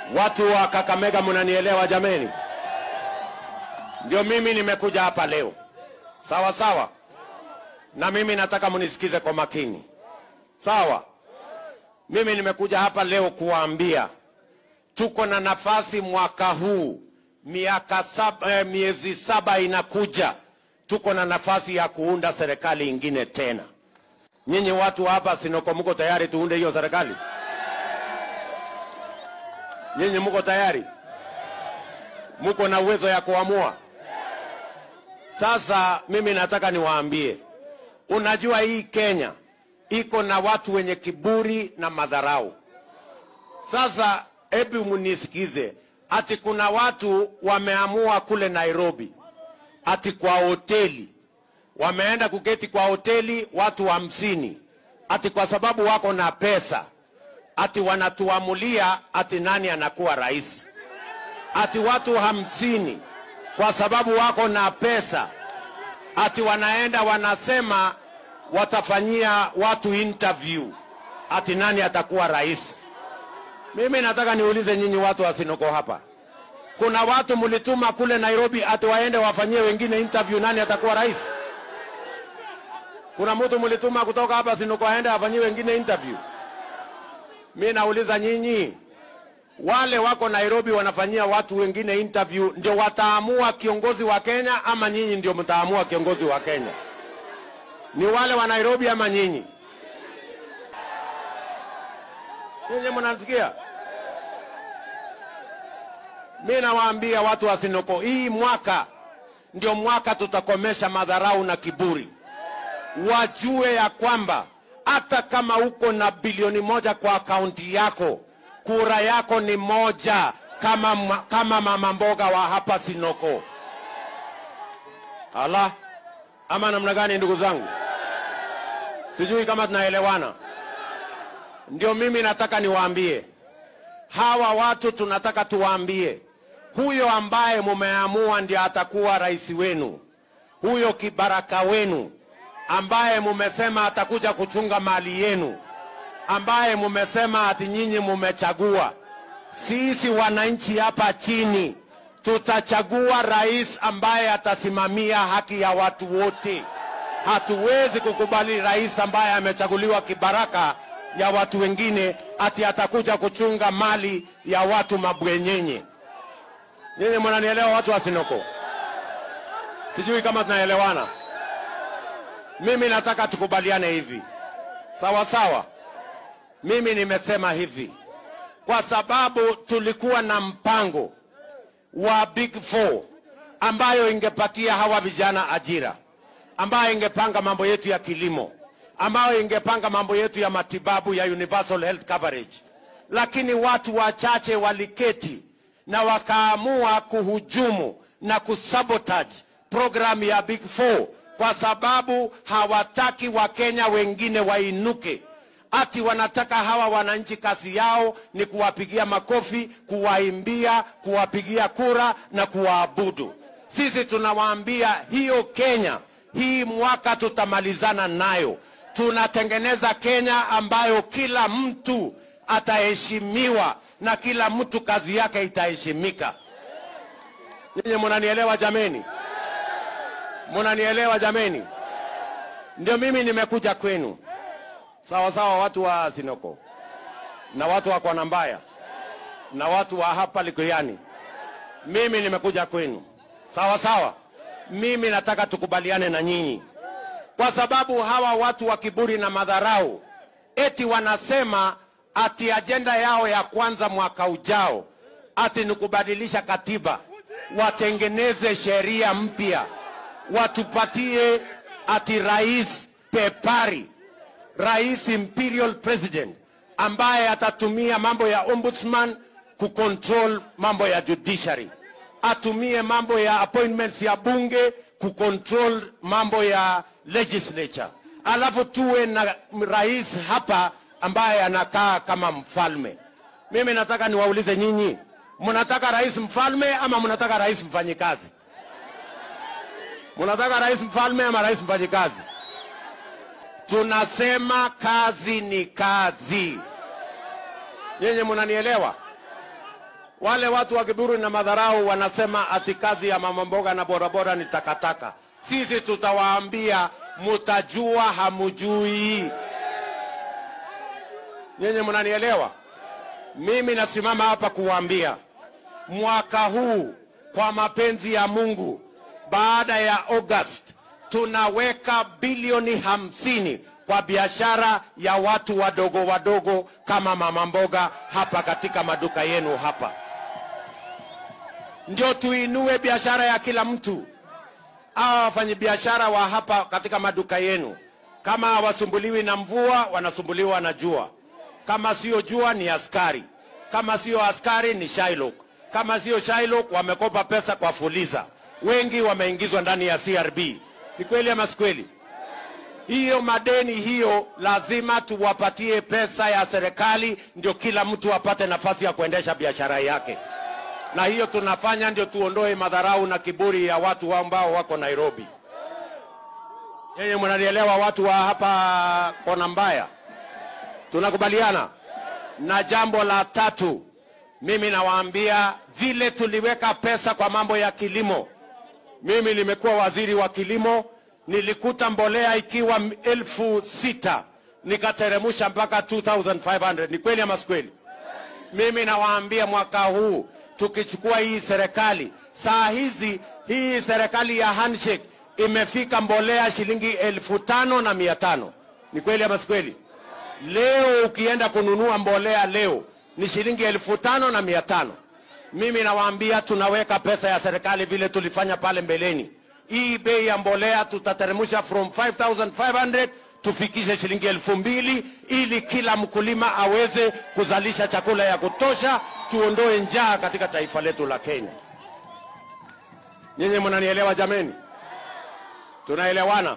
Watu wa Kakamega, mnanielewa jameni? Ndio mimi nimekuja hapa leo, sawa sawa, na mimi nataka mnisikize kwa makini, sawa. Mimi nimekuja hapa leo kuwaambia tuko na nafasi mwaka huu, miaka saba, eh, miezi saba inakuja, tuko na nafasi ya kuunda serikali ingine tena. Nyinyi watu hapa Sinoko, mko tayari tuunde hiyo serikali? Nyinyi mko tayari? Mko na uwezo ya kuamua? Sasa mimi nataka niwaambie, unajua hii Kenya iko na watu wenye kiburi na madharau. Sasa hebu munisikize, ati kuna watu wameamua kule Nairobi, ati kwa hoteli wameenda kuketi kwa hoteli watu hamsini, ati kwa sababu wako na pesa, ati wanatuamulia ati nani anakuwa rais, ati watu hamsini kwa sababu wako na pesa, ati wanaenda wanasema watafanyia watu interview, ati nani atakuwa rais. Mimi nataka niulize nyinyi watu wa Sinoko hapa, kuna watu mlituma kule Nairobi ati waende wafanyie wengine interview, nani atakuwa rais? Kuna mtu mlituma kutoka hapa Sinoko aende afanyie wengine interview? Mi nauliza nyinyi, wale wako Nairobi wanafanyia watu wengine interview, ndio wataamua kiongozi wa Kenya ama nyinyi ndio mtaamua kiongozi wa Kenya? Ni wale wa Nairobi ama nyinyi? Nyinyi mnasikia? Mi nawaambia watu wa Sinoko, hii mwaka ndio mwaka tutakomesha madharau na kiburi. Wajue ya kwamba hata kama uko na bilioni moja kwa akaunti yako, kura yako ni moja kama, ma- kama mama mboga wa hapa Sinoko. Ala, ama namna gani, ndugu zangu? Sijui kama tunaelewana. Ndio mimi nataka niwaambie hawa watu, tunataka tuwaambie huyo ambaye mumeamua ndiye atakuwa rais wenu, huyo kibaraka wenu ambaye mumesema atakuja kuchunga mali yenu, ambaye mumesema ati nyinyi mumechagua. Sisi wananchi hapa chini tutachagua rais ambaye atasimamia haki ya watu wote. Hatuwezi kukubali rais ambaye amechaguliwa kibaraka ya watu wengine ati atakuja kuchunga mali ya watu mabwenyenye. Nyinyi mnanielewa, watu wa Sinoko? Sijui kama tunaelewana. Mimi nataka tukubaliane hivi, sawa sawa. Mimi nimesema hivi kwa sababu tulikuwa na mpango wa Big Four ambayo ingepatia hawa vijana ajira, ambayo ingepanga mambo yetu ya kilimo, ambayo ingepanga mambo yetu ya matibabu ya universal health coverage, lakini watu wachache waliketi na wakaamua kuhujumu na kusabotage programu ya Big Four kwa sababu hawataki Wakenya wengine wainuke ati wanataka hawa wananchi kazi yao ni kuwapigia makofi, kuwaimbia, kuwapigia kura na kuwaabudu. Sisi tunawaambia hiyo Kenya hii mwaka tutamalizana nayo. Tunatengeneza Kenya ambayo kila mtu ataheshimiwa na kila mtu kazi yake itaheshimika. Nyinyi munanielewa jameni? Munanielewa jameni? Ndio mimi nimekuja kwenu sawa sawa, watu wa Sinoko na watu wa Kwanambaya na watu wa hapa Likuyani, mimi nimekuja kwenu sawa sawa. Mimi nataka tukubaliane na nyinyi, kwa sababu hawa watu wa kiburi na madharau eti wanasema ati ajenda yao ya kwanza mwaka ujao ati ni kubadilisha katiba, watengeneze sheria mpya, watupatie ati rais pepari rais imperial president ambaye atatumia mambo ya ombudsman kucontrol mambo ya judiciary, atumie mambo ya appointments ya bunge kucontrol mambo ya legislature, alafu tuwe na rais hapa ambaye anakaa kama mfalme. Mimi nataka niwaulize nyinyi, mnataka rais mfalme ama mnataka rais mfanyikazi? Mnataka rais mfalme ama rais mfanyikazi? Tunasema kazi ni kazi. Nyinyi mnanielewa? Wale watu wa kiburi na madharau wanasema ati kazi ya mama mboga na bodaboda ni takataka. Sisi tutawaambia mutajua, hamujui. Nyenye mnanielewa? Mimi nasimama hapa kuwaambia mwaka huu kwa mapenzi ya Mungu, baada ya August tunaweka bilioni hamsini kwa biashara ya watu wadogo wadogo kama mama mboga hapa katika maduka yenu hapa, ndio tuinue biashara ya kila mtu. Hawa wafanyabiashara wa hapa katika maduka yenu, kama hawasumbuliwi na mvua, wanasumbuliwa na jua. Kama sio jua, ni askari. Kama sio askari, ni Shylock. Kama sio Shylock, wamekopa pesa kwa Fuliza. Wengi wameingizwa ndani ya CRB. Ni kweli ama si kweli? Hiyo madeni hiyo lazima tuwapatie pesa ya serikali, ndio kila mtu apate nafasi ya kuendesha biashara yake, na hiyo tunafanya ndio tuondoe madharau na kiburi ya watu ambao wako Nairobi. Yeye mnanielewa, watu wa hapa kona mbaya, tunakubaliana. Na jambo la tatu, mimi nawaambia vile tuliweka pesa kwa mambo ya kilimo. Mimi nimekuwa waziri wa kilimo, nilikuta mbolea ikiwa elfu sita nikateremusha mpaka 2500 ni kweli ama si kweli? Mimi nawaambia mwaka huu tukichukua hii serikali, saa hizi hii serikali ya handshake imefika mbolea shilingi elfu tano na mia tano ni kweli ama si kweli? Leo ukienda kununua mbolea leo ni shilingi elfu tano na mia tano. Mimi nawaambia tunaweka pesa ya serikali vile tulifanya pale mbeleni. Hii bei ya mbolea tutateremsha from 5500 tufikishe shilingi elfu mbili ili kila mkulima aweze kuzalisha chakula ya kutosha, tuondoe njaa katika taifa letu la Kenya. Nyinyi mnanielewa jameni? Tunaelewana?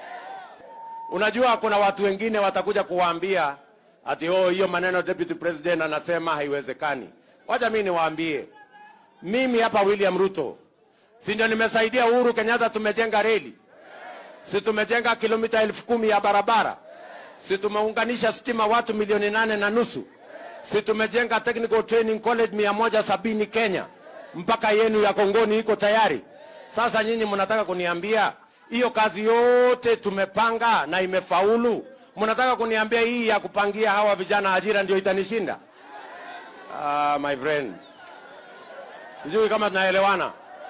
Unajua kuna watu wengine watakuja kuwaambia ati oh, hiyo maneno deputy president anasema haiwezekani. Wacha mimi niwaambie, mimi hapa William Ruto, si ndio nimesaidia Uhuru Kenyatta, tumejenga reli, si tumejenga kilomita elfu kumi ya barabara, si tumeunganisha stima watu milioni nane na nusu, si tumejenga technical training college mia moja sabini Kenya, mpaka yenu ya Kongoni iko tayari. Sasa nyinyi mnataka kuniambia hiyo kazi yote tumepanga na imefaulu? Mnataka kuniambia hii ya kupangia hawa vijana ajira ndio itanishinda? Ah, my friend, sijui kama tunaelewana.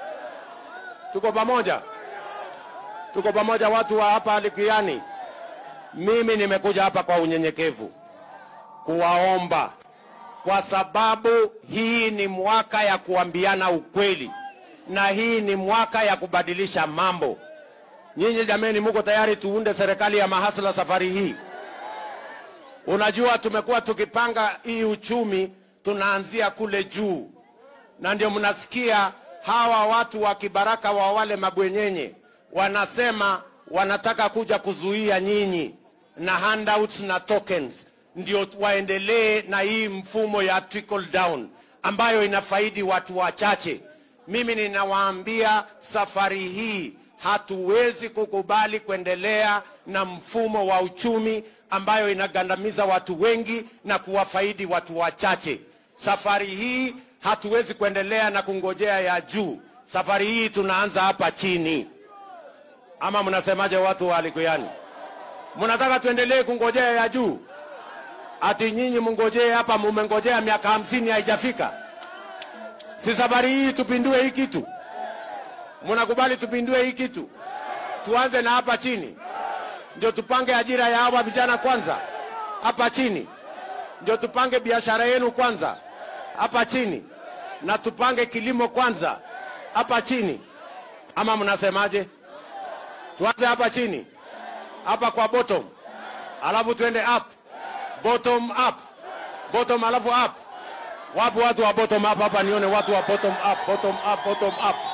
Tuko pamoja, tuko pamoja, watu wa hapa Likiani. Mimi nimekuja hapa kwa unyenyekevu kuwaomba, kwa sababu hii ni mwaka ya kuambiana ukweli na hii ni mwaka ya kubadilisha mambo. Nyinyi jameni, muko tayari tuunde serikali ya mahasla safari hii? Unajua, tumekuwa tukipanga hii uchumi, tunaanzia kule juu, na ndio mnasikia hawa watu wa kibaraka wa wale mabwenyenye wanasema wanataka kuja kuzuia nyinyi na handouts na tokens, ndio waendelee na hii mfumo ya trickle down ambayo inafaidi watu wachache. Mimi ninawaambia safari hii hatuwezi kukubali kuendelea na mfumo wa uchumi ambayo inagandamiza watu wengi na kuwafaidi watu wachache. Safari hii hatuwezi kuendelea na kungojea ya juu. Safari hii tunaanza hapa chini. Ama mnasemaje, watu wa Likuyani? Mnataka tuendelee kungojea ya juu? Ati nyinyi mngojee hapa, mumengojea miaka hamsini haijafika? Si safari hii tupindue hii kitu? Mnakubali tupindue hii kitu? Tuanze na hapa chini, ndio tupange ajira ya hawa vijana kwanza hapa chini, ndio tupange biashara yenu kwanza hapa chini, na tupange kilimo kwanza hapa chini, ama mnasemaje? Tuanze hapa chini, hapa kwa bottom, alafu tuende up, bottom up, bottom alafu up. Wapo watu wa bottom up hapa? Nione watu wa bottom up, bottom up, bottom up.